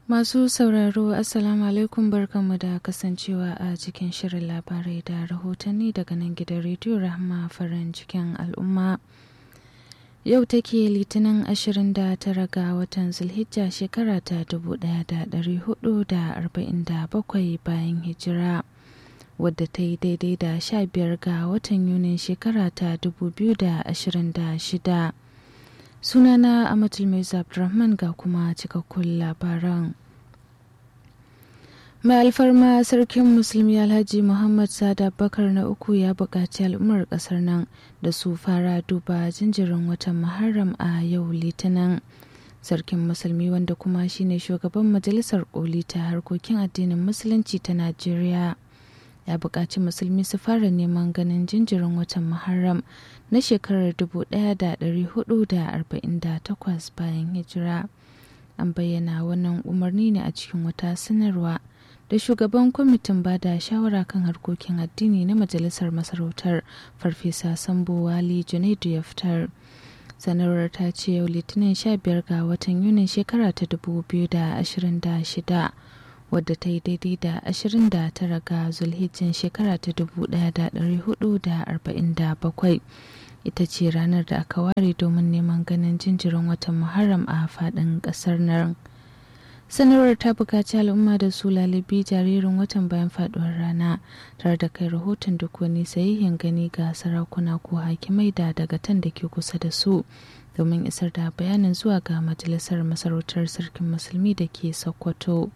Masu sauraro Assalamu alaikum barkanmu da kasancewa a cikin shirin labarai da rahotanni daga nan gidan rediyo Rahma farin cikin al'umma. Yau take litinin 29 ga watan Zulhijja shekara ta 1447 bayan hijira. wadda ta yi daidai da 15 ga watan Yunin shekara ta 2026. Sunana Amatul Mai Abdulrahman ga kuma cikakkun labaran. Mai alfarma sarkin musulmi Alhaji Muhammad Sada Bakar na uku ya buƙaci al'ummar ƙasar nan da su fara duba jinjirin watan Muharram a yau Litinin. Sarkin musulmi wanda kuma shine shugaban majalisar koli ta harkokin addinin musulunci ta Najeriya. ya buƙaci musulmi su fara neman ganin jinjirin watan muharram na shekarar 1448 bayan hijira an bayyana wannan umarni ne a cikin wata sanarwa da shugaban kwamitin ba da shawara kan harkokin addini na majalisar masarautar farfesa sambo wali junaidu ya fitar sanarwar ta ce yau litinin 15 ga watan yunin shekara ta 2026 wadda ta yi daidai da 29 ga zulhijjin shekara ta 1447 ita ce ranar da aka ware domin neman ganin jinjirin watan muharram a faɗin ƙasar nan sanarwar ta buƙaci al'umma da su lalibi jaririn watan bayan faɗuwar rana tare da kai rahoton duk wani sahihin gani ga sarakuna ko hakimai da dagatan da ke kusa da su domin isar da bayanin zuwa ga majalisar masarautar sarkin musulmi da ke sokoto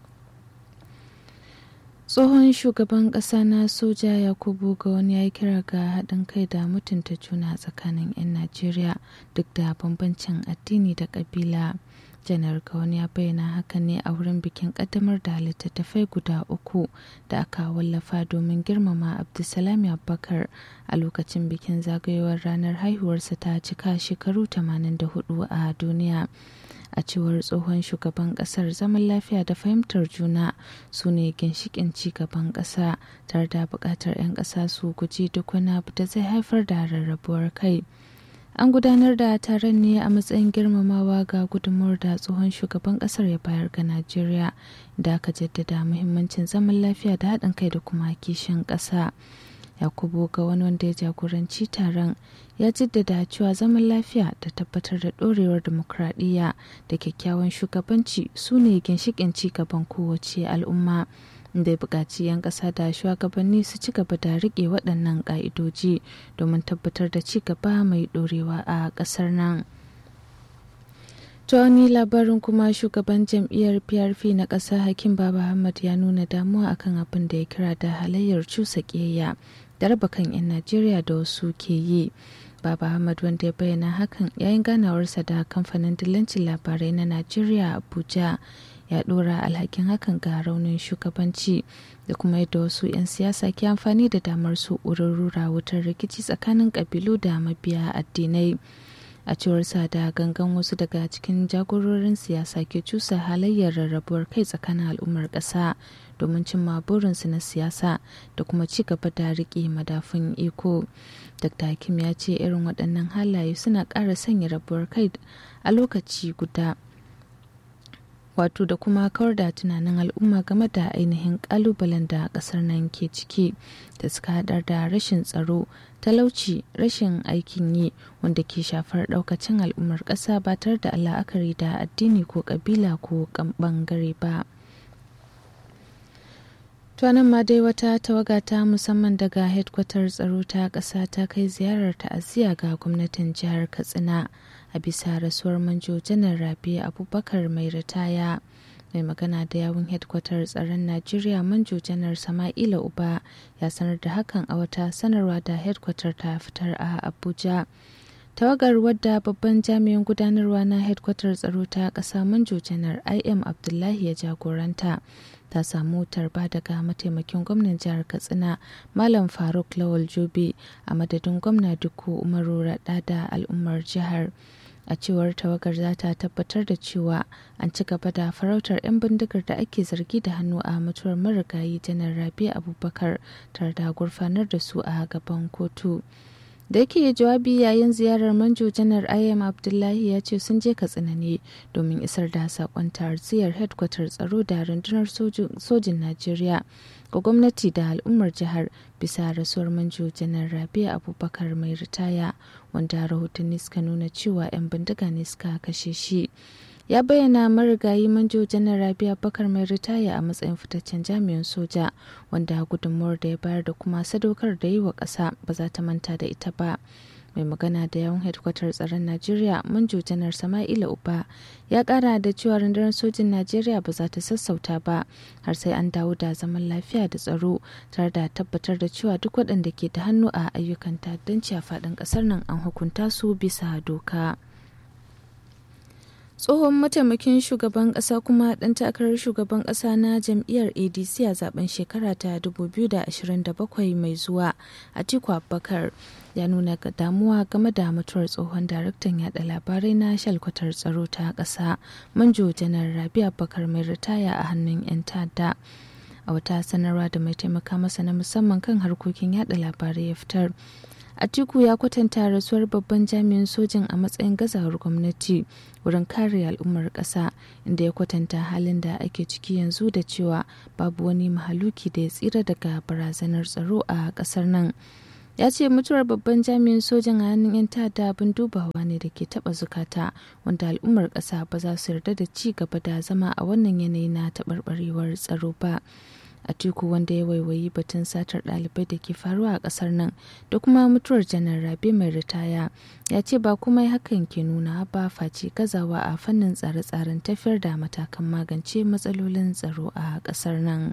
tsohon shugaban ƙasa na soja yakubu ga wani ya kira ga haɗin kai da mutunta juna tsakanin 'yan najeriya duk da bambancin addini da ƙabila janar wani ya bayyana hakan ne a wurin bikin ƙaddamar da littattafai guda uku da aka wallafa domin girmama abdulsalami abubakar a lokacin bikin zagayowar ranar haihuwarsa ta cika shekaru 84 a duniya a cewar tsohon shugaban kasar zaman lafiya da fahimtar juna su ne ginshikin gaban kasa tare da bukatar 'yan kasa su guji duk wani abu da zai haifar da rarrabuwar kai an gudanar da taron ne a matsayin girmamawa ga gudunmuwar da tsohon shugaban kasar ya bayar ga najeriya da aka jaddada muhimmancin zaman lafiya da haɗin kai da kuma kishin ƙasa yakubu ga wani wanda ya jagoranci taron ya jaddada cewa zaman lafiya da tabbatar da ɗorewar dimokuraɗiyya da kyakkyawan shugabanci su ne ginshiƙin gaban kowace al'umma da ya buƙaci 'yan ƙasa da shugabanni su ci gaba da riƙe waɗannan ƙa'idoji domin tabbatar da ci gaba mai ɗorewa a ƙasar nan. ta wani labarin kuma shugaban jam'iyyar prp na ƙasa hakim baba ahmad ya nuna damuwa akan abin da ya kira da halayyar cusa ƙiyayya da raba kan 'yan najeriya da wasu ke yi baba ahmad wanda ya bayyana hakan yayin ganawarsa da kamfanin dillancin labarai na najeriya abuja ya ɗora alhakin hakan ga raunin shugabanci da kuma yadda wasu 'yan siyasa ke amfani da damar su wurin rura wutar rikici tsakanin ƙabilu da mabiya addinai a cewar sa da gangan wasu daga cikin jagororin siyasa ke cusa halayyar rarrabuwar kai tsakanin al'ummar ƙasa domin cimma burinsu na siyasa da kuma ci gaba da riƙe madafun iko dr hakim ya ce irin waɗannan halaye suna ƙara sanya rabuwar kai a lokaci guda wato da kuma kawar da tunanin al'umma game da ainihin kalubalen da kasar nan ke ciki da suka hadar da rashin tsaro talauci rashin aikin yi wanda ke shafar daukacin al'ummar ƙasa ba tare da la'akari da addini ko kabila ko bangare ba tuwanan ma dai wata tawaga ta musamman daga hedkwatar tsaro ta ƙasa ta kai ziyarar ta'aziyya ga gwamnatin jihar katsina a bisa rasuwar manjo janar rabi abubakar mai ritaya mai magana da yawun hedkwatar tsaron najeriya manjo janar sama'ila uba ya sanar da hakan a wata sanarwa da hedkwatar ta fitar a abuja tawagar wadda babban jami'in gudanarwa na hedkwatar tsaro ta ƙasa manjo janar im abdullahi ya jagoranta ta samu tarba daga mataimakin gwamnan jihar katsina malam faruk lawal jobe a madadin gwamna duku umaru raɗa da al'ummar jihar a cewar tawagar za ta tabbatar da cewa an ci gaba da farautar 'yan bindigar da ake zargi da hannu a mutuwar marigayi janar rabi abubakar tare da gurfanar da su a gaban kotu da yake jawabi yayin ziyarar manjo janar ayam abdullahi ya ce sun je katsina ne domin isar da sakon tarziyar headquarter tsaro da rundunar sojin najeriya ga gwamnati da al'ummar jihar bisa rasuwar manjo janar rabia abubakar mai ritaya wanda rahotanni suka nuna cewa 'yan bindiga ne suka kashe shi ya bayyana marigayi manjo janar rabia bakar mai ritaya a matsayin fitaccen jami'in soja wanda gudunmuwar da ya bayar da kuma sadaukar da yi wa ƙasa ba za ta manta da ita ba mai magana da yawan hedkwatar tsaron najeriya manjo janar sama'ila uba ya kara da cewa rundunar sojin najeriya ba za ta sassauta ba har sai an dawo da zaman lafiya da tsaro tare da tabbatar da cewa duk waɗanda ke da hannu a ayyukan ta'addanci a faɗin ƙasar nan an hukunta su bisa doka. tsohon mataimakin shugaban kasa kuma dan takarar shugaban kasa na jam'iyyar adc a zaben shekara ta 2027 mai zuwa atiku abubakar ya nuna damuwa game da mutuwar tsohon daraktan yada labarai na shalkwatar tsaro ta kasa manjo janar rabi abubakar mai ritaya a hannun 'yan ta'adda a wata sanarwa da mai taimaka masa na musamman kan harkokin yada labarai ya fitar Atiku ya kwatanta rasuwar babban jami'in sojin a matsayin gazawar gwamnati wurin kare al'ummar ƙasa inda ya kwatanta halin da ake ciki yanzu da cewa babu wani mahaluki da ya tsira daga barazanar tsaro a ƙasar nan. ya ce mutuwar babban jami'in sojin a hannun 'yan ta'adda abin dubawa ne da ke taba zukata wanda al'ummar ƙasa ba za su yarda da ci gaba da zama a wannan yanayi na taɓarɓarewar tsaro ba. Atiku wanda ya waiwayi batun satar ɗalibai da ke faruwa a ƙasar nan da kuma mutuwar janar rabe mai ritaya ya ce ba kuma hakan ke nuna ba face gazawa a fannin tsare-tsaren tafiyar da matakan magance matsalolin tsaro a ƙasar nan.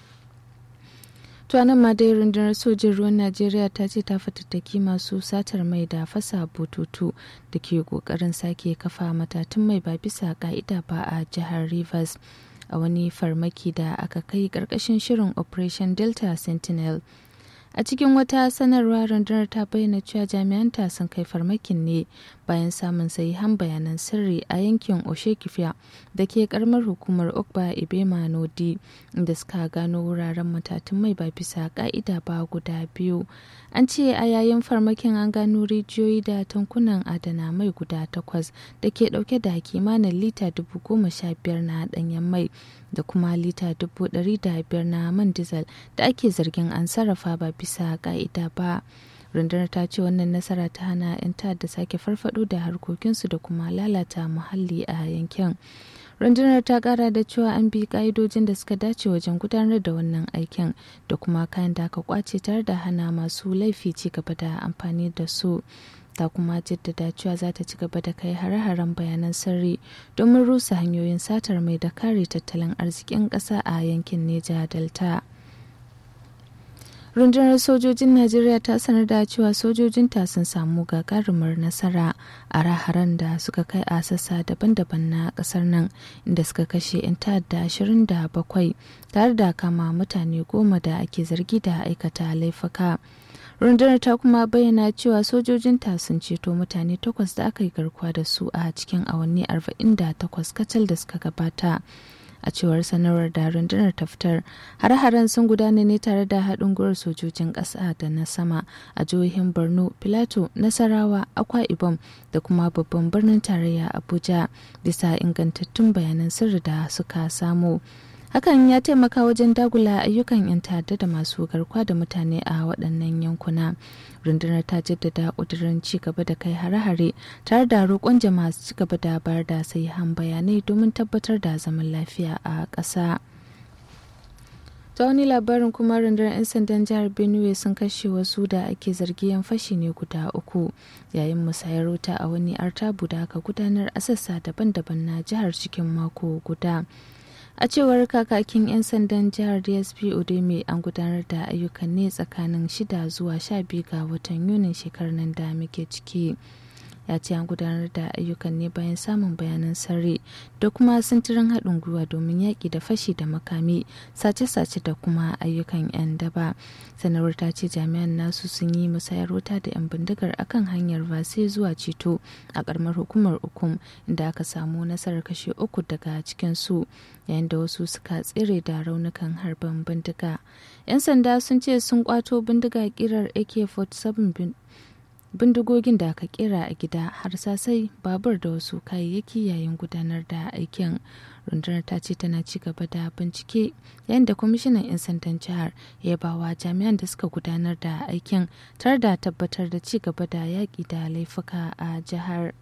nan ma dai rundunar sojin ruwan najeriya ta ce ta fatattaki masu satar mai da fasa bututu da ke kokarin sake kafa matatun mai ba bisa ka'ida ba a jihar rivers a wani farmaki da aka kai ƙarƙashin shirin operation delta sentinel a cikin wata sanarwa rundunar ta bayyana cewa jami'anta sun kai farmakin ne bayan samun sahihan bayanan sirri a yankin oshekifiya da ke karamar hukumar okba ibema nodi inda suka gano wuraren matatun mai ba bisa ka'ida ba guda biyu an ce a yayin farmakin an gano rijiyoyi da tankunan adana mai guda takwas da ke dauke da kimanin lita dubu goma sha biyar na danyen mai da kuma lita dubu ɗari da biyar na man diesel da ake zargin an sarrafa ba bisa ka'ida ba rundunar ta ce wannan nasara ta hana 'yan ta'adda sake farfado da harkokinsu da kuma lalata muhalli a yankin rundunar ta kara da cewa an bi ka'idojin da suka dace wajen gudanar da wannan aikin da kuma kayan da aka kwace tare da hana masu laifi ci gaba da amfani da su ta kuma jaddada cewa za ta ci gaba da kai hare-haren bayanan sirri domin rusa hanyoyin satar mai da kare tattalin arzikin ƙasa a yankin neja delta rundunar sojojin najeriya ta sanar da cewa sojojinta sun samu gagarumar nasara a raharan da suka kai a sassa daban-daban na kasar nan inda suka kashe 'yan ta'adda 27 tare da kama mutane goma da ake zargi da aikata laifuka rundunar ta kuma bayyana cewa sojojinta sun ceto mutane takwas da aka yi garkuwa da su a cikin awanni 48 kacal da suka gabata a cewar sanarwar da rundunar ta fitar har-haren sun gudana ne tare da haɗin gwiwar sojojin ƙasa da na sama a jihohin borno filato nasarawa akwa ibom da kuma babban birnin tarayya abuja bisa ingantattun bayanan sirri da suka samu hakan ya taimaka wajen dagula ayyukan 'yan ta'adda da masu garkuwa da mutane a waɗannan yankuna rundunar ta jaddada ƙudurin ci gaba da kai hare-hare tare da roƙon jama'a su ci gaba da bayar da sahihan bayanai domin tabbatar da zaman lafiya a ƙasa. ta wani labarin kuma rundunar 'yan sandan jihar benue sun kashe wasu da ake zargi yan fashi ne guda uku yayin musayar wuta a wani artabu da aka gudanar a sassa daban-daban na jihar cikin mako guda a cewar kakakin 'yan sandan jihar dsp odeme an gudanar da ayyukan ne tsakanin 6 zuwa 12 ga watan yunin shekarar nan da muke ciki ya ce an gudanar da ayyukan ne bayan samun bayanan sirri da kuma sintirin haɗin gwiwa domin yaƙi da fashi da makami sace-sace da kuma ayyukan 'yan daba sanarwar ta ce jami'an nasu sun yi musayar wuta da 'yan bindigar akan hanyar vase zuwa ceto a ƙaramar hukumar ukum inda aka samu nasarar kashe uku daga cikin su yayin da wasu suka tsere da raunukan harban bindiga 'yan sanda sun ce sun kwato bindiga kirar ak-47 bindigogin da aka kera a gida harsasai babur da wasu kayayyaki yayin gudanar da aikin rundunar ta ce tana ci gaba da bincike yayin da kwamishinan 'yan sandan jihar ya bawa jami'an da suka gudanar da aikin tare da tabbatar da ci gaba da yaƙi da laifuka a jihar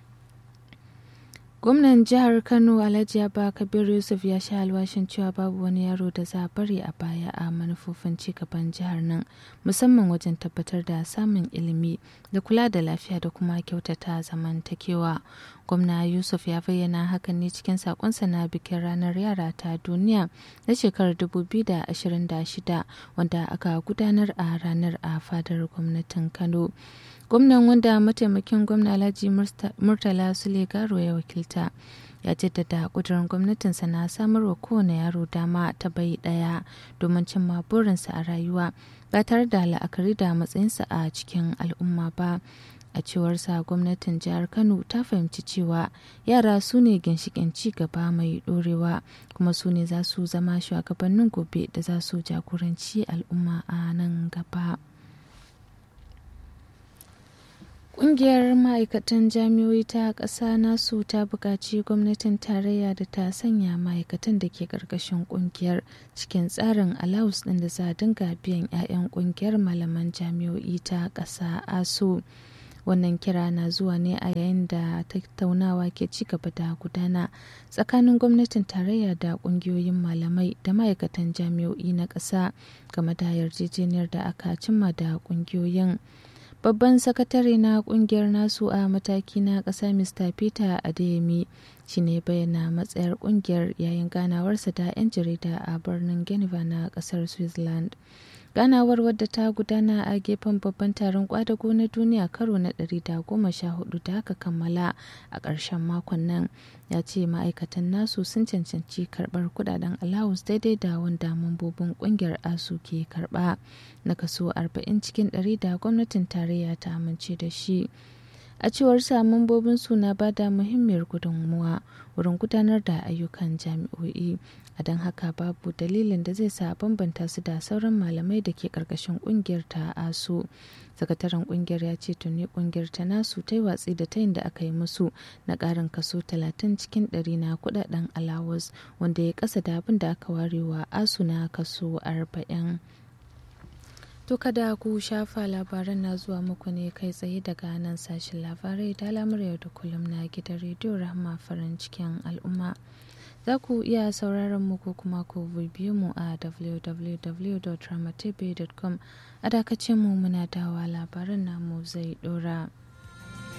gwamnan jihar kano alhaji abba kabir yusuf ya sha alwashin cewa babu wani yaro da za a bari a baya a manufofin cigaban jihar nan musamman wajen tabbatar da samun ilimi da kula da lafiya da kuma kyautata zamantakewa gwamna yusuf ya bayyana hakan ne cikin sakonsa na bikin ranar yara ta duniya na shekarar 2026 wanda aka gudanar a ranar a fadar gwamnatin kano gwamnan wanda mataimakin gwamna alhaji murtala sulegaro ya wakilta ya jaddada kudurin gwamnatinsa na samarwa kowane yaro dama ta bai daya domin cimma burinsa a rayuwa ba tare da la'akari da matsayinsa a cikin al'umma ba a cewarsa gwamnatin jihar kano ta fahimci cewa yara su ne ginshikin ci gaba mai dorewa kuma su ne za su zama shugabannin gobe da za su jagoranci al'umma a nan gaba. Ƙungiyar ma'aikatan jami'oi ta ƙasa nasu ta buƙaci gwamnatin tarayya da ta sanya ma'aikatan da ke ƙarƙashin ƙungiyar cikin tsarin alawus ɗin da za a dinga biyan 'ya'yan ƙungiyar malaman jami'oi ta ƙasa aso. Wannan kira na zuwa ne a yayin da tattaunawa ke ci gaba da gudana tsakanin gwamnatin tarayya da ƙungiyoyin malamai da ma'aikatan jami'oi na ƙasa game da yarjejeniyar da aka cimma da ƙungiyoyin. babban sakatare na kungiyar nasu a mataki na ƙasa mr peter adeyemi shi ne bayyana matsayar kungiyar yayin ganawarsa da 'yan jarida a birnin geneva na ƙasar switzerland ganawar wadda ta gudana a gefen babban taron kwadago na duniya karo na 114 da aka kammala a ƙarshen makon nan ya ce ma'aikatan nasu sun cancanci karɓar kudaden alawus daidai da wanda mambobin ƙungiyar asu ke karɓa na kaso 40 cikin 100 da gwamnatin tarayya ta amince da shi a cewar sa mambobin su na bada muhimmiyar gudunmuwa wurin gudanar da ayyukan jami'o'i a don haka babu dalilin da zai sa bambanta su da sauran malamai da ke karkashin kungiyar ta asu sakataren kungiyar ya ce tuni kungiyar ta nasu ta yi watsi da tayin da aka yi musu na karin kaso 30 cikin 100 na kudaden alawas wanda ya kasa da abin da aka warewa asu na kaso 40 To kada ku shafa labaran na zuwa muku ne kai tsaye daga nan sashen labarai da lamar yau da kullum na gidan rediyo rahama farin cikin al'umma. Za ku iya sauraron mu ko kuma ku bibiyo mu a www.ramatebe.com a dakacin mu muna dawa labaran namu zai dora.